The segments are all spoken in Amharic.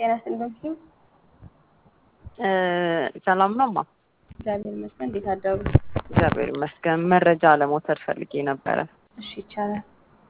ጤና ይስጥልኝ። ሰላም ነው እማ? እግዚአብሔር ይመስገን። እንዴት አደሩ? እግዚአብሔር ይመስገን። መረጃ ለመውሰድ ፈልጌ ነበረ። እሺ ይቻላል።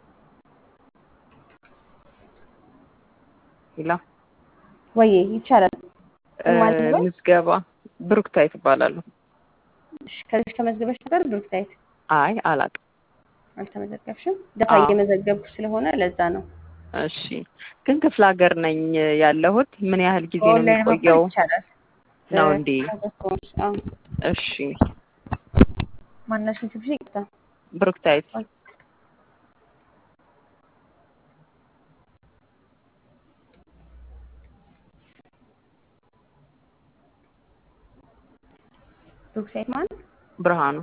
ይላ ወይ ይቻላል። ማለት ነው? ምዝገባ ብሩክታይት እባላለሁ። እሺ ከዚህ ተመዝግበሽ ነበር ብሩክታይት? አይ አላውቅም። አልተመዘገብሽም? ደፋ አዎ። እየመዘገብኩ ስለሆነ ለዛ ነው። እሺ ግን ክፍለ ሀገር ነኝ ያለሁት። ምን ያህል ጊዜ ነው በኦንላይን መማር የሚቆየው? ይቻላል። ነው እ- እንዴ? ሀገር ከሆንሽ፣ አዎ። እሺ ማናሽን ስብሽ ይቅርታ። ብሩክታይት ብሩክታይት ማን? ብርሃኑ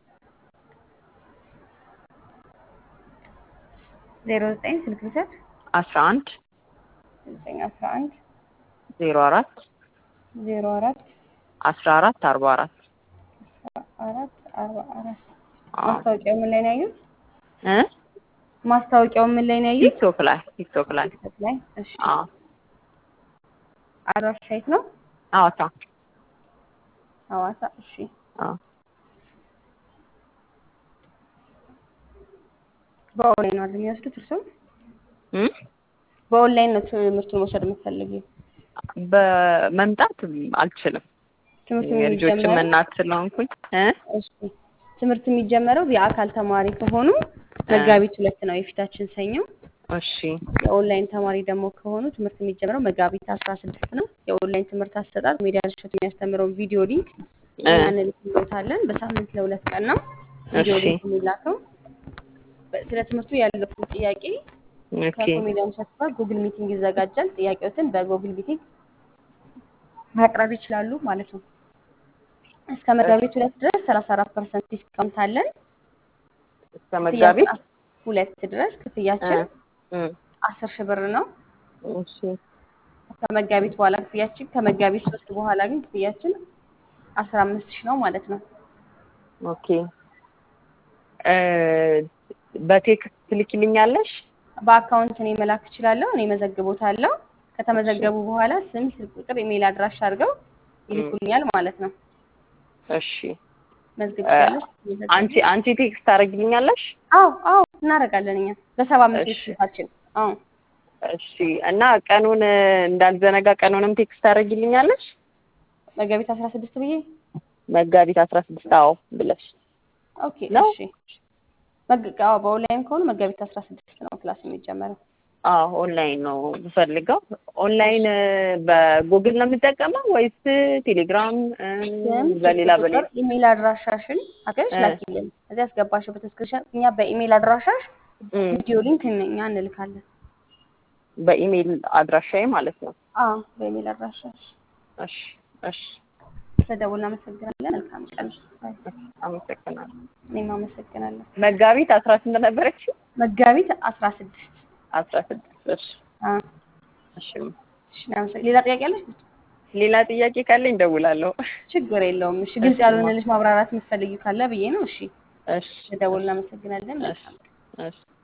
ዜሮ ዘጠኝ ስልክ ብሰጥ አስራ አንድ ዘጠኝ አስራ አንድ ዜሮ አራት ዜሮ አራት አስራ አራት አርባ አራት አራት አርባ አራት አዎ። ማስታወቂያው ምን ላይ ነው ያዩት? እ ማስታወቂያው ምን ላይ ነው ያዩት? ቲክቶክ ላይ ቲክቶክ ላይ ቲክቶክ ላይ። እሺ አዎ አድራሻ የት ነው? ሐዋሳ ሐዋሳ። እሺ አዎ በኦንላይን ነው አይደል የሚወስዱት እርስዎ? እ በኦንላይን ነው ትምህርቱን መውሰድ የምትፈልጊው? በመምጣት አልችልም። ትምህርቱ የልጆችም የሚጀመረው እናት ስለሆንኩኝ እ እሺ ትምህርት የሚጀመረው የአካል ተማሪ ከሆኑ መጋቢት ሁለት ነው የፊታችን ሰኞ። እሺ የኦንላይን ተማሪ ደግሞ ከሆኑ ትምህርት የሚጀምረው መጋቢት አስራ ስድስት ነው። የኦንላይን ትምህርት አሰጣጥ ሜዲያ ርሽት የሚያስተምረውን ቪዲዮ ሊንክ እ እኛ እንልክሎታለን። በሳምንት ለሁለት ቀን ነው ቪዲዮ እሺ ሊንክ የሚላከው። በ- ስለ ትምህርቱ ያለውን ጥያቄ ኦኬ ከኮሜዲያን እሸቱ ጋር ጉግል ሚቲንግ ይዘጋጃል። ጥያቄዎትን በጉግል ሚቲንግ ማቅረብ ይችላሉ ማለት ነው። እስከ መጋቢት ሁለት ድረስ ሰላሳ አራት ፐርሰንት ዲስካውንት አለን። እስከ መጋቢት ክፍያችን ሁለት ድረስ እ ክፍያችን እ አስር ሺህ ብር ነው። እሺ ከመጋቢት በኋላ ክፍያችን ከመጋቢት ሶስት በኋላ ግን ክፍያችን አስራ አምስት ሺህ ነው ማለት ነው። ኦኬ እ በቴክስት ትልኪልኛለሽ? በአካውንት እኔ መላክ እችላለሁ። እኔ መዘግቦታለሁ። ከተመዘገቡ በኋላ ስም፣ ስልክ ቁጥር፣ ኢሜይል አድራሻ አድርገው ይልኩልኛል ማለት ነው። እሺ መዝግብ እ ያለሽ አንቺ አንቺ ቴክስት ታደርጊልኛለሽ? አዎ አዎ እናደርጋለን እኛ በሰባ አምስት እሺ ስልካችን። አዎ እሺ እና ቀኑን እንዳልዘነጋ ቀኑንም ቴክስት ታደርጊልኛለሽ? መጋቢት አስራ ስድስት ብዬ መጋቢት አስራ ስድስት አዎ ብለሽ ኦኬ ነው? እሺ መግ- አዎ በኦንላይን ከሆኑ መጋቢት አስራ ስድስት ነው ክላስ የሚጀመረው። አዎ ኦንላይን ነው የምፈልገው። ኦንላይን እ በጉግል ነው የምጠቀመው ወይስ ቴሌግራም እ ስም፣ በሌላ ስልክ በሌላ ቁጥር፣ ኢሜይል አድራሻሽን አገሽ እ ላኪልን። እዚህ ያስገባሽበት ስክሪንሾት እኛ በኢሜይል አድራሻሽ እ ቪዲዮ ሊንክ እኛ እንልካለን። በኢሜይል አድራሻዬ ማለት ነው። አዎ በኢሜይል አድራሻሽ እሺ እሺ ስለደውል እናመሰግናለን። መልካም ቀን። ባይ። አመሰግናለሁ። እኔም አመሰግናለሁ። መጋቢት አስራ ስንት ነበረች? መጋቢት አስራ ስድስት አስራ ስድስት እሺ አዎ እሺ እሺ እናመሰግ- ሌላ ጥያቄ አለሽ? ሌላ ጥያቄ ካለኝ እደውላለሁ። ችግር የለውም። እሺ ግልጽ እሺ ማ ያልሆነልሽ ማብራራት የምትፈልጊው ካለ ብዬ ነው። እሺ እሺ ስለደውል እናመሰግናለን። እሺ መልካም ቀን። እሺ